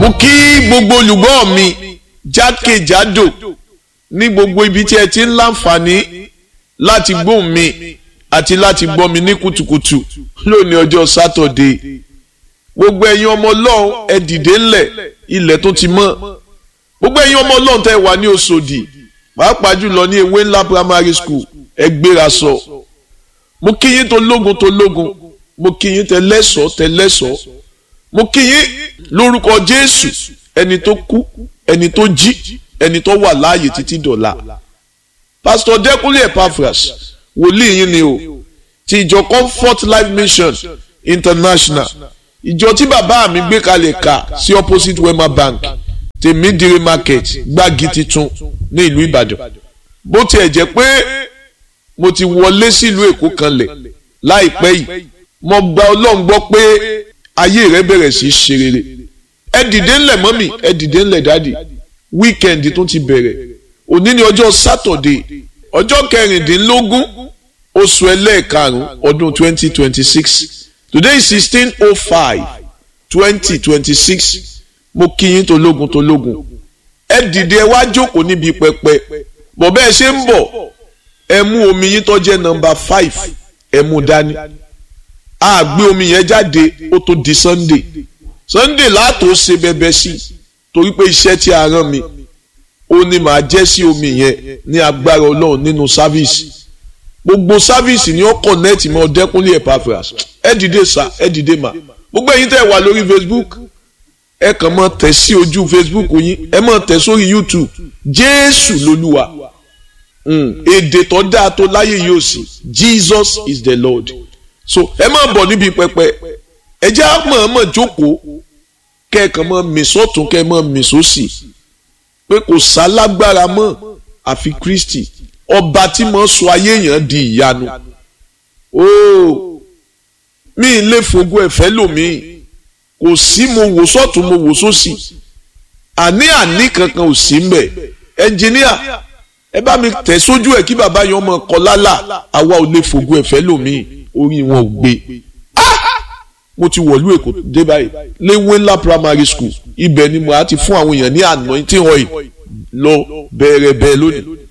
mo kí gbogbo olùgbọ́ mi jákèjádò ní gbogbo ibi tí ẹ ti ń láǹfààní láti gbóhùn mi àti láti gbọ́ mi ní kùtùkùtù lónìí ọjọ́ sátọ̀dé gbogbo ẹ̀yin ọmọ ọlọ́run ẹ dìde ńlẹ̀ ilẹ̀ tó ti mọ́ gbogbo ẹ̀yin ọmọ ọlọ́run tẹ́ wà ní Òṣòdì pàápàá jùlọ ní ewé ńlá primary school ẹ gbéra sọ mo kí yín tó lógun tó lógun mo kí yín tẹ lẹ́sọ̀ọ́ tẹ lẹ́sọ̀ọ́ mo kí yín lórúkọ Jésù ẹni tó kú ẹni tó jí ẹni tó wà láàyè títí dọ̀la pásítọ̀ Dẹ́kúnlé Epaphras wòlíì yín ni o ti ìjọ Comfort Life Mission International ìjọ tí bàbá mi gbé kalẹ̀ kà sí opposite Wema Bank tèmídìrí market gbági titun ní ìlú Ìbàdàn bó tiẹ̀ jẹ́ pé mo ti wọlé sílùú Èkó kanlẹ̀ láìpẹ́ yìí mo gba Ọlọ́run gbọ́ pé ayé rẹ bẹ̀rẹ̀ sí í ṣe rere ẹ dìde ńlẹ̀ mọ́mì ẹ dìde ńlẹ̀ dáàdì wíkẹ̀ndì tó ti bẹ̀rẹ̀ òní ni ọjọ́ sátọ̀dé ọjọ́ kẹrìndínlógún oṣù ẹlẹ́ẹ̀karùn-ún ọdún twenty twenty six today is sixteen oh five twenty twenty six mo kí yín tológun tológun ẹ dìde ẹ wá jókòó níbi pẹpẹ bọ̀ bẹ́ẹ̀ ṣe ń bọ̀ ẹ mú omi yín tó jẹ́ nọ́mbà five ẹ mú dání a gbé omi yẹn jáde ó tó di sunday sunday láàtò ṣe bẹbẹ sí torí pé iṣẹ́ tí a rán mi ó ní màá jẹ́ sí omi yẹn ní agbára ọlọ́run nínú sáfíìsì gbogbo sáfíìsì ni ó kọ̀nẹ́ẹ̀tì mọ́ Dẹ́kúnlé Epaphras ẹ dìde sá ẹ dìde mà gbogbo ẹ̀yin tẹ́ wà lórí facebook ẹ kàn mọ́ tẹ̀ sí ojú facebook yín ẹ mọ́ tẹ̀ sórí youtube jésù lolúwa èdè tó dáa tó láyé yóò sí jesus is the lord so ẹ máa bọ̀ níbi pẹpẹ ẹ jẹ́ àmọ̀ọ́mọ̀ jókòó kẹ́ẹ̀kan mọ́ mìsọ́tún kẹ́ẹ̀ mọ́ mìsọ́sì pé kò sálágbára mọ́ àfi kristi ọba tí mo sọ ayé yẹn di ìyanu ooo mi ì lè fògo ẹ̀fẹ́ lòmíì kò sí mo wò sọ́tún mo wò sósì àní àní kankan ò sí mbẹ̀ ẹnjìníà ẹ bá mi tẹ̀ sójú ẹ̀ kí bàbá yẹn ọmọ kọ lálà àwa ò lè fògo ẹ̀fẹ́ lòmíì orí wọn ò gbé mo ti wọ̀lú èkó dé báyìí léwé ńlá primary school ibẹ̀ ni mo á ti fún àwọn èèyàn ní anointing oil lọ bẹ̀rẹ̀ bẹ́ẹ̀ lónìí